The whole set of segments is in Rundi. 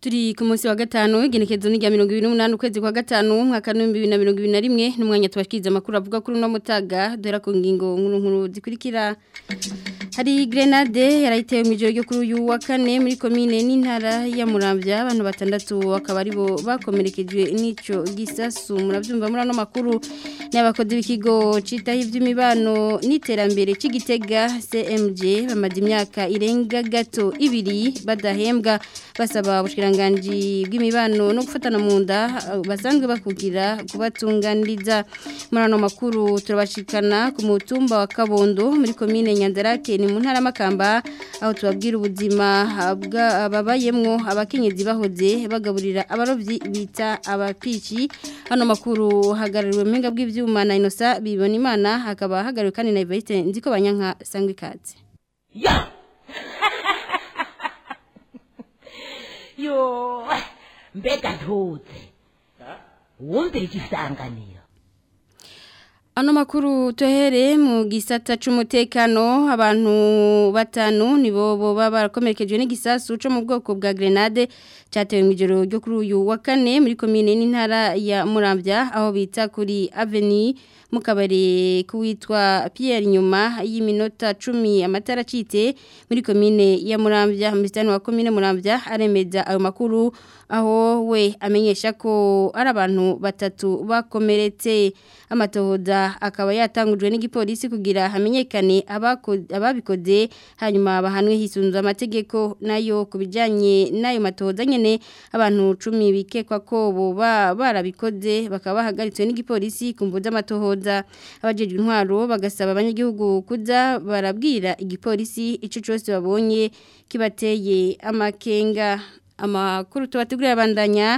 turi ku munsi wa gatanu igenekezo ni rya mirongo ibiri n'umunani ukwezi kwa gatanu umwaka w'ibihumbi bibiri na mirongo ibiri na rimwe n'umwanya tubashikiriza amakuru avuga kuri uno mutaga duhera ku ngingo nkuru nkuru zikurikira hari grenade yarayitewe mu ijoro ryo kuri uyu wa kane muri komine n'intara ya Muramvya abantu batandatu akaba aribo bakomerekejwe n'ico gisasu muravyumva muri ano makuru ni abakozi b'ikigo citaho ivy'imibano n'iterambere c'igitega CMG bamaze imyaka irenga gato ibiri badahembwa basaba ubushkiranganji bw'imibano no gufatana mu nda basanzwe bakugira kubatunganiriza muri ano makuru turabashikana ku mutumba wa Kabondo muri komine Nyanzarake ni mu ntara makamba aho tubabwira ubuzima babayemwo abakenyezi bahoze bagaburira abarovyi bita abapici hano makuru hagarariwe mpinga bw'ivyuma na Inosa bibona imana hakaba hagariwe kandi na Ivaite ndiko banyanka sangwe ikaze ya yo mbega ntuze wumvira igisanganiro Ano makuru tuhere mu gisata c'umutekano abantu batanu nibo boba barakomerekejwe n'igisasu cyo mu bwoko bwa grenade cyatewe mu ijoro ryo kuri uyu wa kane muri komine n'intara ya Muramvya aho bita kuri Avenue mu kabari kuwitwa Pierre nyuma y'iminota 10 amatara cite muri komine ya Muramvya mistani wa komine Muramvya aremeza ayo makuru aho we amenyesha ko ari abantu batatu bakomeretse amatohoza akaba yatangujwe n'igipolisi kugira hamenyekane ababikoze hanyuma bahanwe hisunzwe amategeko nayo kubijanye nayo matohoza nyene abantu 10 bikekwa ko boba barabikoze bakaba bahagaritswe n'igipolisi kumvuza amatohoza abajejwe intwaro bagasaba abanyagihugu kuza barabwira igipolisi ico cyose babonye kibateye amakenga amakuru tubategurira abandanya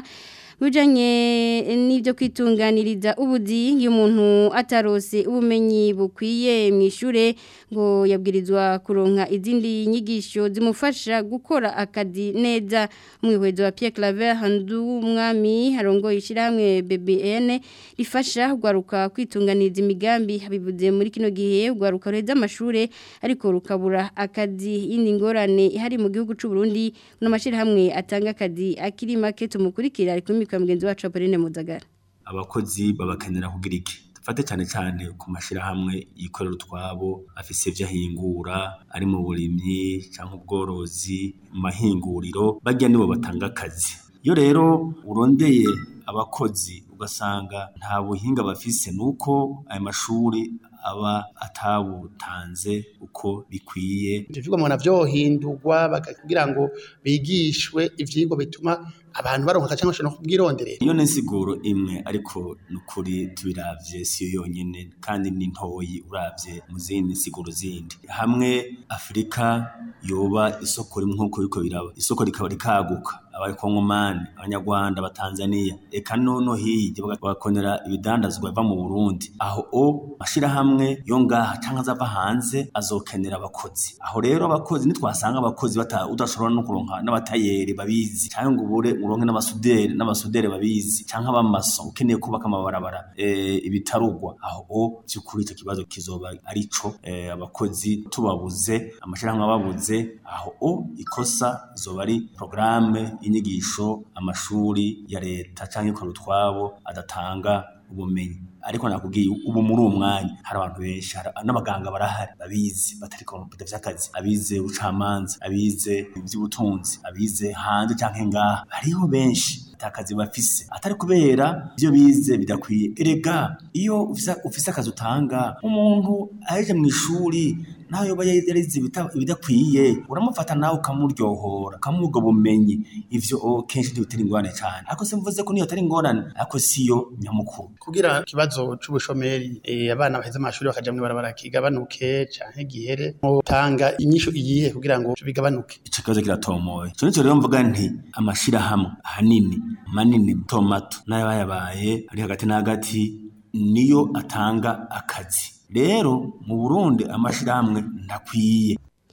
Bujanye n'ibyo kwitunganiriza ubudi y'umuntu atarose ubumenyi bukwiye mu ishure ngo yabwirizwa kuronka izindi nyigisho zimufasha gukora akazi neza umwihwezo wa Pierre Claver Handu umwami harongo ishiramwe BBN rifasha gwaruka kwitunganiriza imigambi habivuze muri kino gihe gwaruka reza amashure ariko rukabura akazi yindi ngorane hari mu gihugu c'u Burundi no mashira hamwe atanga akazi akiri make tumukurikira ariko kwa mugenzi wacu Apolline Muzagara abakozi babakenera kugira iki dufate cyane cyane ku mashirahamwe yikorera utwabo afise ivyo ahingura ari mu burimyi cyangwa ubworozi mu mahinguriro bajya nibo batanga akazi iyo rero urondeye abakozi ugasanga nta buhinga bafise nuko ayo mashuri aba atabutanze uko bikwiye ivyo vyigwa mubona vyohindurwa kugira ngo bigishwe ivyigwa bituma abantu baronka cyangwa bashobora no kubwironderera iyo n'insiguro imwe ariko nukuri tubiravye siyo yonyene kandi ni ntoyi uravye mu zindi nsiguro zindi hamwe Afrika yoba isoko rimwe nkuko biko biraba isoko rikaba rikaguka abakongomani abanyarwanda abatanzania eka nono hirya bagakonera ibidandazwa biva mu burundi aho o mashirahamwe yo ngaha canke azava hanze azokenera abakozi aho rero abakozi nitwasanga abakozi udashobora no kuronka n'abatayeri babizi canke ngo ubure uronke n'amasuderi n'amasuderi babizi canke abamaso ukeneye kubaka amabarabara e, ibitarugwa aho o byukuri icyo kibazo kizoba arico e, abakozi tubabuze amashirahamwe ababuze aho o ikosa izoba ari programme inyigisho amashuri ya leta cyangwa ikora utwabo adatanga ubumenyi ariko nakubwiye ubu muri uwo mwanya hari abantu benshi n'abaganga barahari babizi batari kompeta vy'akazi abize ubucamanza abize ivy'ubutunzi abize hanze canke ngaha hariho benshi atakazi bafise atari kubera ivyo bize bidakwiye erega iyo ufise akazi utanga umuntu aheje mu ishuri nawe yoba yarize ibidakwiye uramufata nawe ukamuryohora ukamuha bumenyi ivyo kenshi ntibitera ingorane cane ariko simvuze ko niyo atari ingorane ariko siyo nyamukuru kugira ikibazo c'ubushomeri abana baheze amashuri bakaja mw'ibarabara kigabanuke canke gihere mutanga inyishu iyihe kugira ngo bigabanuke ico kibazo kiratomoye ico nico rero mvuga nti amashirahamwe ahanini manini mato mato n'ayabayabaye ari hagati na hagati niyo atanga akazi rero mu Burundi amashirahamwe ndakwiye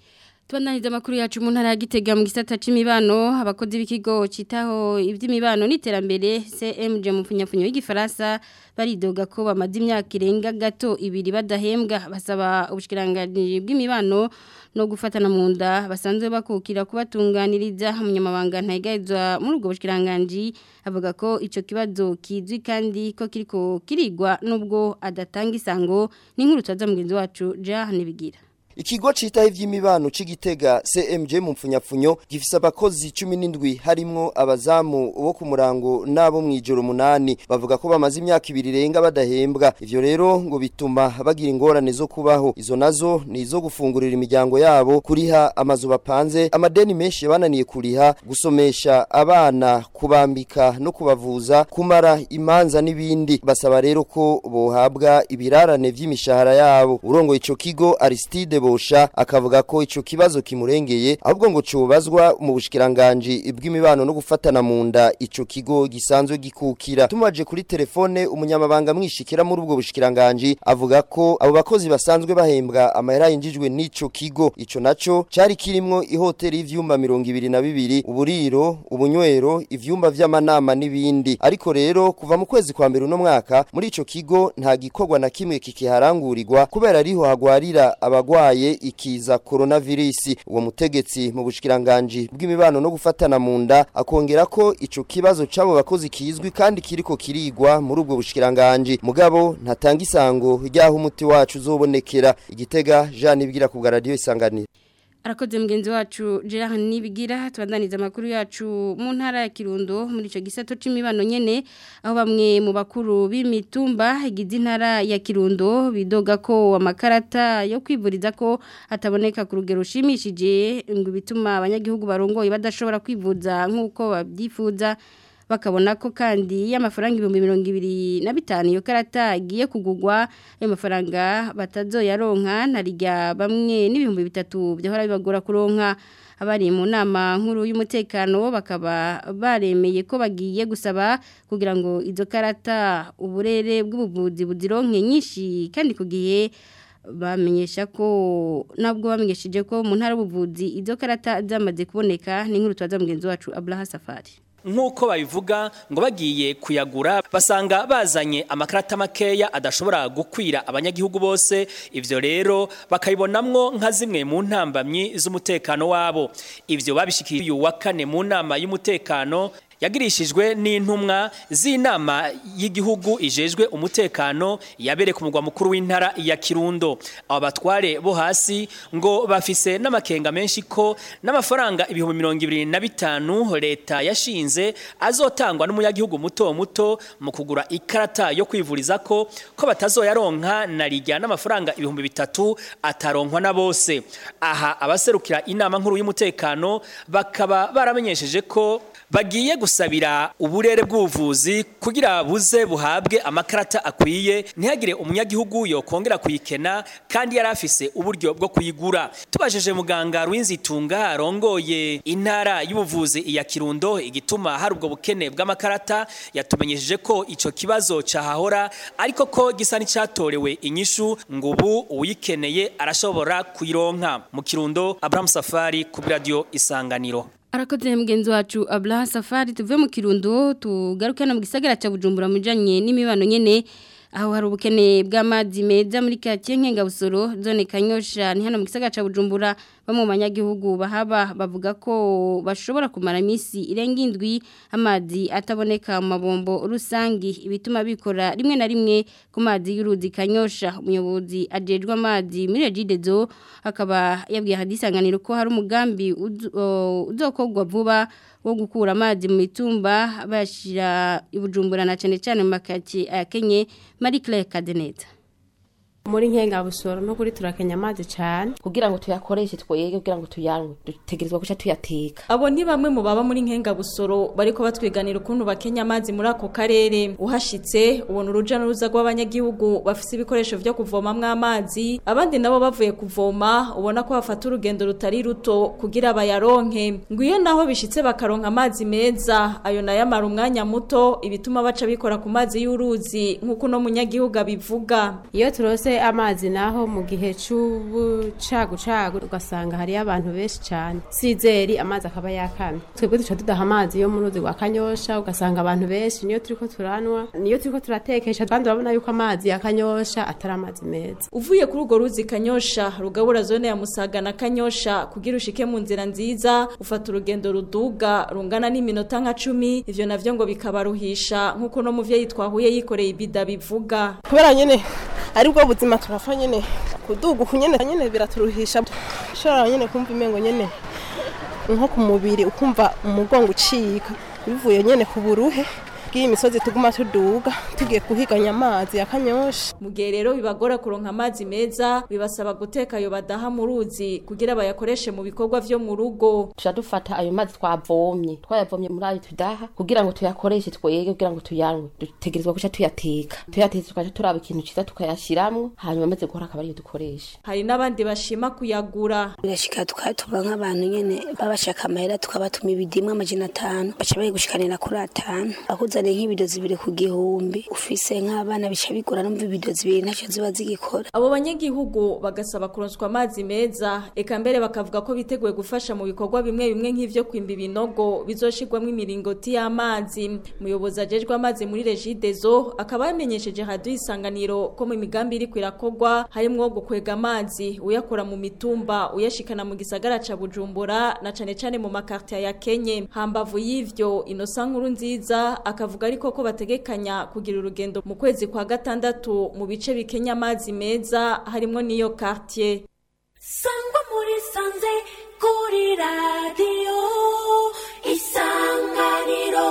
Tubandaniza amakuru yacu mu ntara ya Gitega mu gisata c'imibano abakozi b'ikigo citaho ivy'imibano n'iterambere CMG mu funyafunyo y'igifaransa baridoga ko bamaze imyaka irenga gato ibiri badahembwa basaba ubushikiranganje bw'imibano no gufatana mu nda basanzwe bakukira kubatunganiriza umunyamabanga ntayigayizwa muri ubwo bushikiranganje avuga ko ico kibazo kizwi kandi ko kiriko kirigwa nubwo adatanga isango n'inkuru twaza mugenzi wacu ja nibigira Ikigo citaho ivy'imibano c'igitega CMJ mu mfunyapfunyo gifise abakozi 17 harimwo abazamu bo ku murango nabo mwijoro munani bavuga ko bamaze imyaka ibiri renga badahembwa ivyo rero ngo bituma bagira ingorane zo kubaho izo nazo ni izo gufungurira imiryango yabo kuriha amazu bapanze amadeni menshi bananiye kuriha gusomesha abana kubambika no kubavuza kumara imanza n'ibindi basaba rero ko bohabwa ibirarane vy'imishahara yabo urongo ico kigo Aristide bosha akavuga ko ico kibazo kimurengeye ahubwo ngo cubazwa mu bushikiranganje bw'imibano no gufatana mu nda ico kigo gisanzwe gikukira tumaje kuri telefone umunyamabanga mwishikira muri ubwo bushikiranganje avuga ko abo bakozi basanzwe bahembwa amahera yinjijwe n'ico kigo ico naco cari kirimwo ihoteli y'ivyumba 22 uburiro ubunywero ivyumba vy'amanama n'ibindi ariko rero kuva mu kwezi kwa mbere uno mwaka muri ico kigo nta gikorwa na kimwe kikiharangurirwa kubera ariho hagwarira abagwayi yabaye ikiza coronavirus uwo mutegetsi mu bushikiranganje bw'imibano no gufatana mu nda akongera ko ico kibazo cabo bakozi kizwi kandi kiriko kirigwa muri ubwo bushikiranganje mugabo ntatanga isango ryaho umuti wacu uzobonekera igitega Jean ibwira ku radio isanganira Arakoze mugenzi wacu Gerard Nibigira tubandaniza amakuru yacu mu ntara ya Kirundo muri ico gisato c'imibano nyene aho bamwe mu bakuru b'imitumba igize intara ya Kirundo bidoga ko amakarata yo kwivuriza ko ataboneka ku rugero rushimishije ngo bituma abanyagihugu barongoye badashobora kwivuza nk'uko babyifuza bakabona ko kandi y'amafaranga ibihumbi mirongo ibiri na bitanu iyo karata igiye kugugwa ayo mafaranga batazoyaronka ntarijya bamwe n'ibihumbi bitatu byahora bibagora kuronka abari mu nama nkuru y'umutekano bakaba baremeye ko bagiye gusaba kugira ngo izo karata uburere bw'ubuvuzi buzironke nyinshi kandi ku gihe bamenyesha ko nabwo bamenyesheje ko mu ntara y'ubuvuzi izo karata zamaze kuboneka ni nkuru twaza mugenzi wacu Abraha Safari nk'uko babivuga ngo bagiye kuyagura basanga bazanye amakarata makeya adashobora gukwira abanyagihugu bose ivyo rero bakayibonamwo nka zimwe mu ntambamyi z'umutekano wabo ivyo babishikiye uyu wa kane mu nama y'umutekano yagirishijwe n'intumwa z'inama y'igihugu ijejwe umutekano yabere ku mugwa mukuru w'intara ya Kirundo abo batware bo hasi ngo bafise n'amakenga menshi ko n'amafaranga ibihumbi mirongo ibiri na bitanu leta yashinze azotangwa n'umunyagihugu muto muto mu kugura ikarata yo kwivuriza ko ko batazoyaronka na rijya n'amafaranga ibihumbi bitatu ataronkwa na bose aha abaserukira inama nkuru y'umutekano bakaba baramenyesheje ko bagiye gusabira uburere bw'ubuvuzi kugira buze buhabwe amakarata akwiye ntihagire umunyagihugu yokongera kuyikena kandi yari afise uburyo bwo kuyigura tubajije muganga Rwinzitunga arongoye intara y'ubuvuzi iya Kirundo igituma hari ubwo bukene bw'amakarata yatumenyesheje ko ico kibazo cahahora ariko ko gisa n'icatorewe inyishu ngo ubu uyikeneye arashobora kuyironka mu Kirundo Abraham Safari ku radio Isanganiro Arakoze mugenzi wacu Abla Safari tuve mu Kirundo tugaruke no mu gisagara ca Bujumbura mujanye n'imibano nyene aho hari ubukene bw'amazi meza muri kake nkenga busoro zone kanyosha ni hano mu gisagara ca Bujumbura bamwe mu banyagihugu bahaba bavuga ko bashobora kumara iminsi irenga indwi amazi ataboneka mu mabombo rusangi ibituma bikora rimwe na rimwe ku mazi y'uruzi kanyosha umuyobozi ajejwe amazi muri Regidezo akaba yabwiye hadisanganiro ko hari umugambi uzokogwa vuba wo gukura amazi mu mitumba bashira ibujumbura na cyane cyane mu makaki akenye Marie Claire Kadeneta muri nkenga busoro no kuri turakenya amazi cyane kugira ngo tuyakoreshe twege kugira ngo tuyanwe dutegerezwa guca tuyateka abo ni bamwe mu baba muri nkenga busoro bariko batwiganira ukuntu bakenya amazi muri ako karere uhashitse ubona uruja n'uruza rw'abanyagihugu bafise ibikoresho vyo kuvomamwo amazi abandi nabo bavuye kuvoma ubona ko bafata urugendo rutari ruto kugira bayaronke ngo iyo naho bishitse bakaronka amazi meza ayo nayo amara umwanya muto ibituma baca bikora ku mazi y'uruzi nk'uko uno munyagihugu abivuga iyo turose dufate amazi naho mu gihe c'ubucagucagu ugasanga hariyo abantu benshi cyane sizeri amazi akaba yakamye twebwe duca dudaha amazi yo mu ruzi rwa kanyosha ugasanga abantu benshi niyo turiko turanwa niyo turiko turatekesha kandi urabona yuko amazi ya kanyosha atari amazi meza uvuye kuri urwo ruzi kanyosha rugabura zone ya musaga na kanyosha kugira ushike mu nzira nziza ufata urugendo ruduga rungana n'iminota nka cumi ivyo navyo ngo bikabaruhisha nk'uko no muvyeyi twahuye yikoreye ibida bivuga kubera nyene ari bwo buzima turafa nyene kuduga uku nyene nyene biraturuhisha ushobora nyene kumva imengo nyene nko ku mubiri ukumva umugongo ucika bivuye nyene ku buruhe bw'iyi misozi tuguma tuduga tugiye kuhiganya amazi ya kanyosha mu gihe rero bibagora kuronka amazi meza bibasaba guteka ayo badaha mu ruzi kugira bayakoreshe mu bikorwa vyo mu rugo tuca dufata ayo mazi twavomye twayavomye muri ayo tudaha kugira ngo tuyakoreshe twege kugira ngo tuyanywe dutegerezwa guca tuyateka tuyatetse tukaca turaba ikintu ciza tukayashiramwo hanyuma amaze guhora akaba ariyo dukoresha hari n'abandi bashima kuyagura birashika tukatuba nk'abantu nyene babashaka amahera tukabatuma ibidimwe amajana atanu baca bayigushikanira kuri atanu akuzaniye nk'ibido zibiri ku gihumbi ufise nk'abana bica bigura numva ibido zibiri ntacyo ziba zigikora abo banyagihugu bagasaba kuronswa amazi meza eka mbere bakavuga ko biteguye gufasha mu bikorwa bimwe bimwe nk'ivyo kwimba ibinogo bizoshirwamwo imiringoti y'amazi umuyobozi ajejwe amazi muri regidezo akaba yamenyesheje radio isanganiro ko mu migambi iri kwirakorwa harimwo gukwega amazi uyakura mu mitumba uyashikana mu gisagara ca Bujumbura na cane cane mu makartier ya Kenye hambavu y'ivyo inosa nkuru nziza akavuga ariko ko bategekanya kugira urugendo mu kwezi kwa gatandatu mu bice bikenya amazi meza harimwo n'iyo quartier sangwa muri sanze kuri radio isanganiro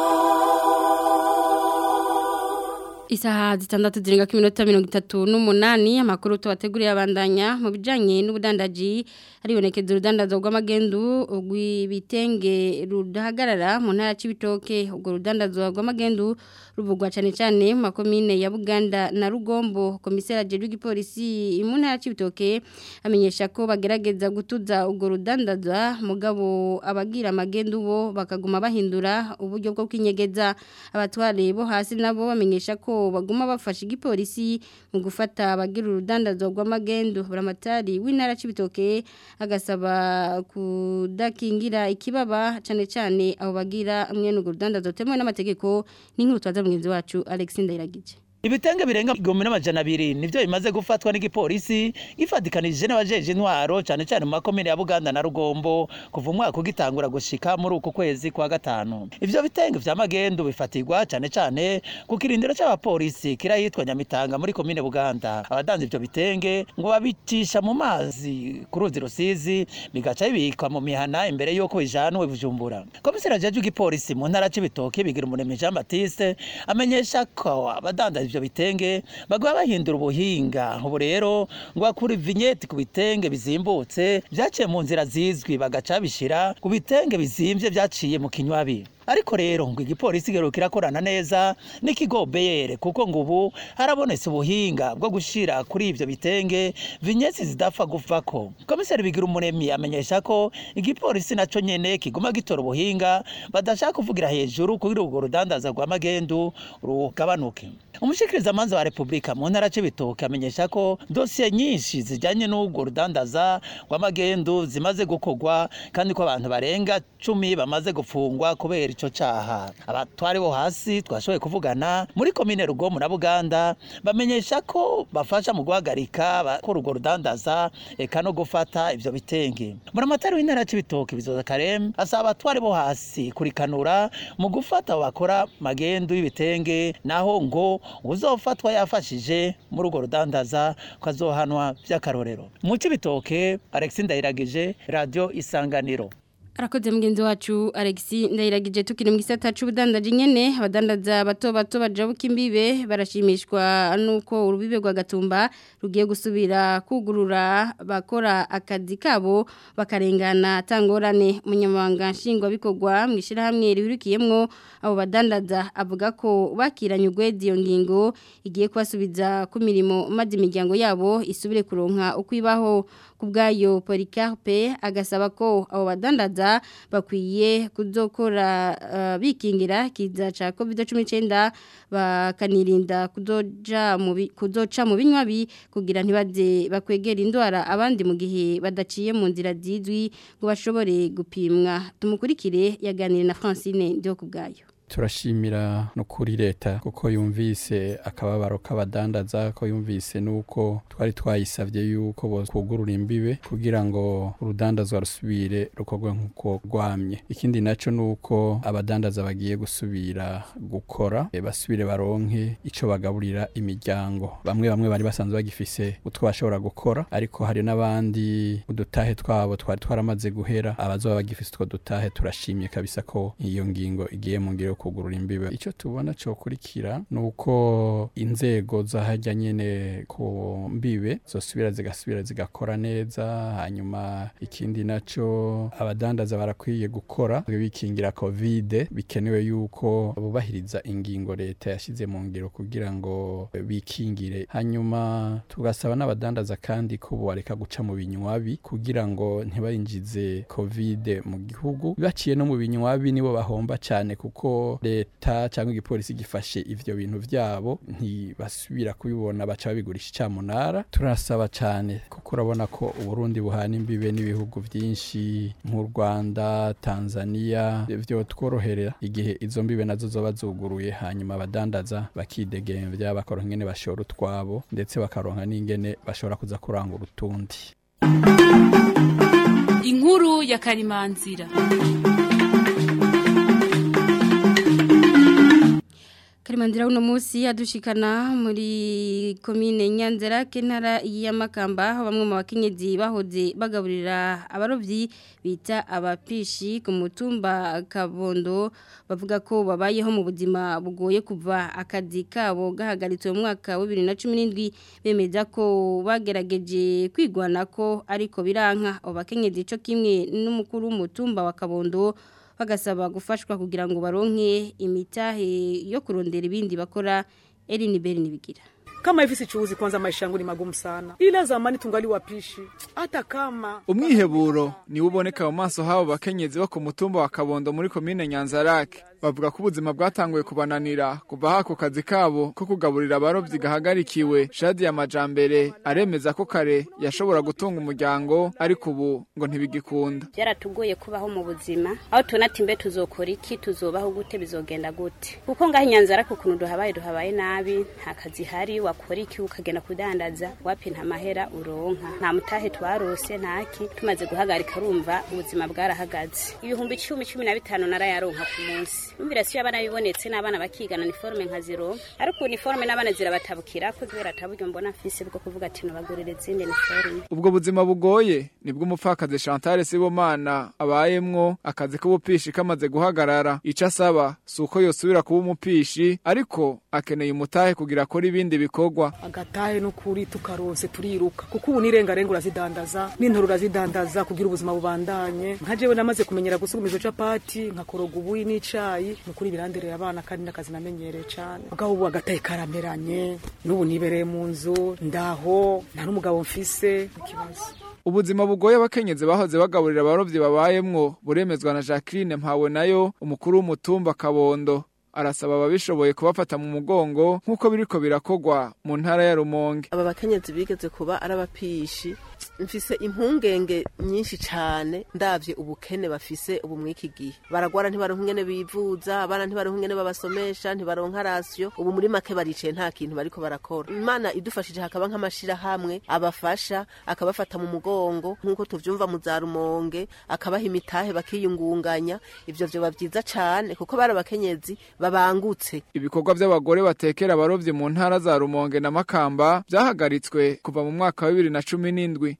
Isaha zitandatu zirenga ku minota mirongo itatu n'umunani amakuru tubateguriye abandanya mu bijyanye n'ubudandaji haribonekeza urudandazo rw'amagendu rw'ibitenge rudahagarara mu ntara y'ibitoke ubwo rudandazo rw'amagendu ruvugwa cyane cyane mu makomine ya buganda na rugombo komiseri ajejwe igipolisi mu ntara y'ibitoke amenyesha ko bagerageza gutuza ubwo rudandaza mugabo abagira amagendu bo bakaguma bahindura uburyo bwo kwinyegeza abatware bo hasi nabo bamenyesha ko baguma bafasha igipolisi mu gufata abagira urudandazo rw'amagendu buramatari w'intara y'ibitoke agasaba kudakingira ikibaba cyane cyane abo bagira mwene urwo rudandazo temewe n'amategeko n'inkuru twaza mugenzi wacu Alex Ndayiragije ibitenge birenga igihumbi n'amajana abiri nivyo bimaze gufatwa n'igipolisi gifatikanije n'abajeje intwaro cane cane mu makomine ya Buganda na Rugombo kuva umwaka ugitangura gushika muri uku kwezi kwa gatanu ivyo bitenge vya magendu bifatirwa cane cane ku kirindiro c'abapolisi kira yitwa Nyamitanga muri komine Buganda abadanze ivyo bitenge ngo babicisha mu mazi ku ruzi rusizi bigaca bibikwa mu mihana imbere yuko bijanwe bujumbura komiseri ajejwe igipolisi mu ntara c'ibitoke bigira umuremyi Jean Baptiste amenyesha ko abadandaza ivyo bitenge bagwa bahindura ubuhinga ubu rero ngo bakura vignette ku bitenge bizimbutse vyaciye mu nzira zizwi bagaca bishira ku bitenge bizimvye vyaciye mu kinywabi ariko rero ngo igipolisi gero kirakorana neza n'ikigo BR kuko ngo ubu harabonetse ubuhinga bwo gushira kuri ivyo bitenge vignette zidapfa guvako komiseri bigira umuremyi amenyesha ko igipolisi naco nyene kiguma gitora ubuhinga badashaka kuvugira hejuru kugira urwo rudandaza rwa magendu rugabanuke umushikiriza amanza wa Republika mu ntara c'ibitoke amenyesha ko dosiye nyinshi zijanye n'urwo rudandaza rw'amagendu zimaze gukorwa kandi ko abantu barenga cumi bamaze gufungwa kubera ico caha abatwari bo hasi twashoboye kuvugana muri komine Rugomo na Buganda bamenyesha ko bafasha mu guhagarika bakora urwo rudandaza eka no gufata ivyo bitenge muri amatari w'intara c'ibitoke bizoza karem asaba abatwari bo hasi kurikanura mu gufata bakora magendu y'ibitenge naho ngo uzofatwa yafashije muri urwo rudandaza ko azohanwa by'akarorero mu c'ibitoke Alex Ndayiragije radio Isanganiro Arakoze mugenzi wacu Alexi ndayiragije tukiri mu gisata c'ubudandaji nyene abadandaza bato bato bajabuka imbibe barashimishwa nuko urubibe rwa gatumba rugiye gusubira kugurura bakora akazi kabo bakarengana tangorane umunyamabanga nshingwa bikorwa mu ishirahamwe rihurikiyemwo abo badandaza avuga ko bakiranye ugwedi iyo ngingo igiye kubasubiza ku mirimo maze imiryango yabo isubire kuronka uko ibaho kubgayo Policarpe agasaba ko abo badandaza badandaza bakwiye kuzokora uh, bikingira kiza ca COVID-19 bakanirinda kuzoja mu kuzoca mu binywabi kugira ntibaze bakwegera indwara abandi mu gihe badaciye mu nzira zizwi ngo bashobore gupimwa tumukurikire yaganire na Francine ndio kubgayo turashimira no kuri leta kuko yumvise akababaro k'abadandaza ko yumvise nuko twari twayisabye yuko bokugurura imbibe kugira ngo urudandazwa rusubire rukorwe nk'uko rwamye ikindi naco nuko abadandaza bagiye gusubira gukora e, basubire baronke ico bagaburira imiryango bamwe bamwe bari basanzwe bagifise utwo bashobora gukora ariko hari n'abandi udutahe twabo twari twaramaze guhera abazoba bagifise utwo dutahe turashimye kabisa ko iyo ngingo igiye mu ngiro kugurura imbibe icyo tubona cyo kurikira nuko inzego zahajya nyene ku mbibe zosubira zigasubira zigakora neza hanyuma ikindi naco abadandaza barakwiye gukora bikingira covid bikenewe yuko bubahiriza ingingo leta yashize mu ngiro kugira ngo bikingire hanyuma tugasaba n'abadandaza kandi ko bareka guca mu binywabi kugira ngo ntibayinjize covid mu gihugu baciye no mu binywabi nibo bahomba cyane kuko leta cyangwa igipolisi gifashe ivyo bintu vyabo ntibasubira kubibona baca babigurisha icamunara turasaba cyane kuko urabona ko uburundi buhana imbibe n'ibihugu vyinshi nk'u rwanda tanzania vyo tworoherera igihe izo mbibe nazo zoba zuguruye hanyuma abadandaza bakidegemvya bakaronka ingene bashora utwabo ndetse bakaronka n'ingene bashobora kuza kurangura utundi inkuru ya karimanzira Karimandira uno musi adushikana muri komine Nyanzera kentara y'Amakamba aho bamwe mu bakenyezi bahoze bagaburira abarovyi bita abapishi ku mutumba Kabondo bavuga ko babayeho mu buzima bugoye kuva akazi kabo gahagaritswe mu mwaka wa 2017 bemeza ko bagerageje kwigwana ko ariko biranka abo bakenyezi cyo kimwe n'umukuru w'umutumba wa Kabondo bagasaba gufashwa kugira ngo baronke imitahe yo kurondera ibindi bakora Eline Beri nibigira kama hivi sichuuzi kwanza maisha yangu ni magumu sana ila zamani tungali wapishi hata kama umwiheburo niwo uboneka mu maso habo bakenyezi bo ku mutumba wa kabondo muri komine nyanzarake bavuga ko ubuzima bwatanguye kubananira kuva hako kazi kabo ko kugaburira abarovyi gahagarikiwe shadi ya majambere aremeza ko kare yashobora gutunga umuryango ariko ubu ngo ntibigikunda byaratugoye kubaho mu buzima aho tubona ati mbe tuzokora iki tuzobaho gute bizogenda gute kuko ngaho inyanzarake ukuntu duhabaye duhabaye nabi nta kazi hari wakora iki ukagenda kudandaza wapi nta mahera uronka nta mutahe twarose ntaki tumaze guhagarika urumva ubuzima bwarahagaze ibihumbi icumi cumi na bitanu narayaronka ku munsi umvira siyo abana bibonetse n'abana bakigana niforme nkazironka ariko uniforme n'abana zirabatabukira ko kubera ataburyo mbona mfise bwo kuvuga ati nubagurira izindi niforme ubwo buzima bugoye nibwo umupfakazi Chantal Sibomana abayemwo akazi k'ubupishi kamaze guhagarara ico asaba suko yosubira kuba umupishi ariko akeneye umutahe kugira akora ibindi bikorwa agatahe n'ukuri tukarose turiruka kuko ubu nirengarenga urazidandaza n'intoro urazidandaza kugira ubuzima bubandanye nka jewe namaze kumenyera gusugumiza capati nkakoroga ubuyi n'icayi nukuri birandereye abana kandi n'akazi namenyereye cane mugabo ubu agatahe karameranye n'ubu nibereye mu nzu ndaho nta n'umugabo mfise ikibazo ubuzima bugoye abakenyezi bahoze bagaburira abarovyi babayemwo buremezwa na Jacqueline Mpawe nayo umukuru w'umutumba Kabondo arasaba ababishoboye kubafata mu mugongo nk'uko biriko birakogwa mu ntara ya Rumonge aba bakenyezi bigeze kuba ari abapishi mfise impungenge nyinshi cane ndavye ubukene bafise ubu mwiki gihe baragwara ntibaronka ingene bivuza abana ntibaronka ingene babasomesha ntibaronka rasiyo ubu muri make baricaye nta kintu bariko barakora imana idufashije hakaba nk'amashirahamwe abafasha akabafata mu mugongo nk'uko tuvyumva mu za rumonge akabaha imitahe bakiyungunganya ivyo vyoba vyiza cane kuko bari abakenyezi babangutse ibikorwa by'abagore batekera abarovyi mu ntara za Rumonge na Makamba byahagaritswe kuva mu mwaka wa 2017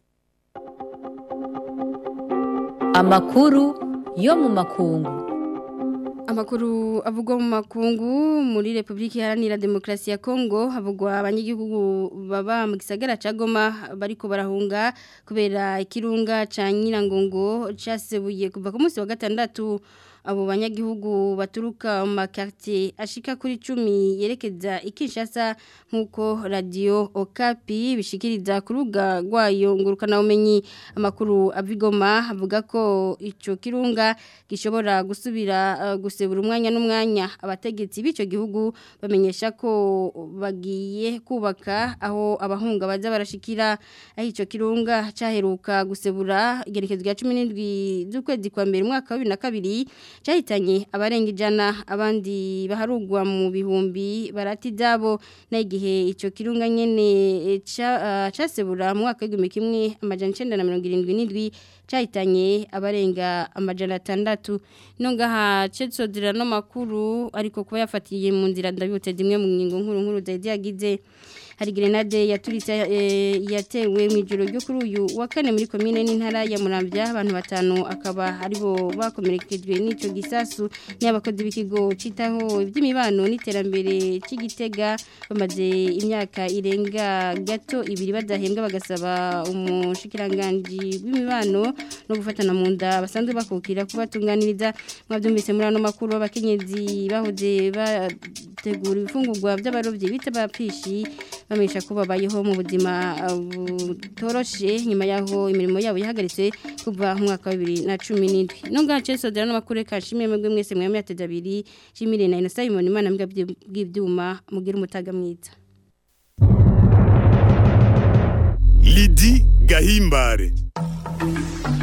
Amakuru yo mu makungu Amakuru avugwa mu makungu muri Republika Iharanira Demokarasi ya Kongo havugwa abanyagihugu baba mu gisagara ca Goma bariko barahunga kubera ikirunga ca Nyirangongo casebuye kuva ku munsi wa gatandatu abo banyagihugu baturuka mu makartier ashika kuri 10 yerekeza ikishasa nkuko radio Okapi bishikiriza kuruga rwayo ngurukana umenyi amakuru avigoma avuga ko ico kirunga gishobora gusubira uh, gusebura umwanya n'umwanya abategetsi b'ico gihugu bamenyesha ko bagiye kubaka aho abahunga baza barashikira aho ico kirunga caheruka gusebura igerekezo rya 17 z'ukwezi kwa mbere mwaka wa 2022 cyahitanye abarenga ijana abandi baharugwa mu bihumbi barati dabo na igihe ico kirunga nyene casebura mu mwaka w'igihumbi kimwe amajana 977 cyahitanye abarenga amajana atandatu nongaha cetsodira no makuru ariko kuba yafatiye mu nzira ndabibutse zimwe mu ngingo nkuru nkuru zaidi yagize hari grenade yaturitse yatewe mu ijoro ryo kuri uyu wa kane muri komine n'intara ya Muramvya abantu batanu akaba aribo bakomerekejwe n'ico gisasu n'abakozi b'ikigo citaho iby'imibano n'iterambere cy'igitega bamaze imyaka irenga gato ibiri badahembwa bagasaba umushikiranganje w'imibano no gufatana mu nda basanzwe bakukira kubatunganiriza mwabyumvise muri ano makuru abakenyezi bahoze bategura ibifungurwa by'abarovyi bita bapishi bamenyesha ko babayeho mu buzima butoroshe nyuma yaho imirimo yabo yahagaritse kuva mu mwaka wa bibiri na cumi n'indwi nunga cesodera n'amakuru kashimwe mwebwe mwese mwami yateze abiri shimire na inosa imana imana mbwa bw'ibyuma mugira umutaga mwiza Lidi Gahimbare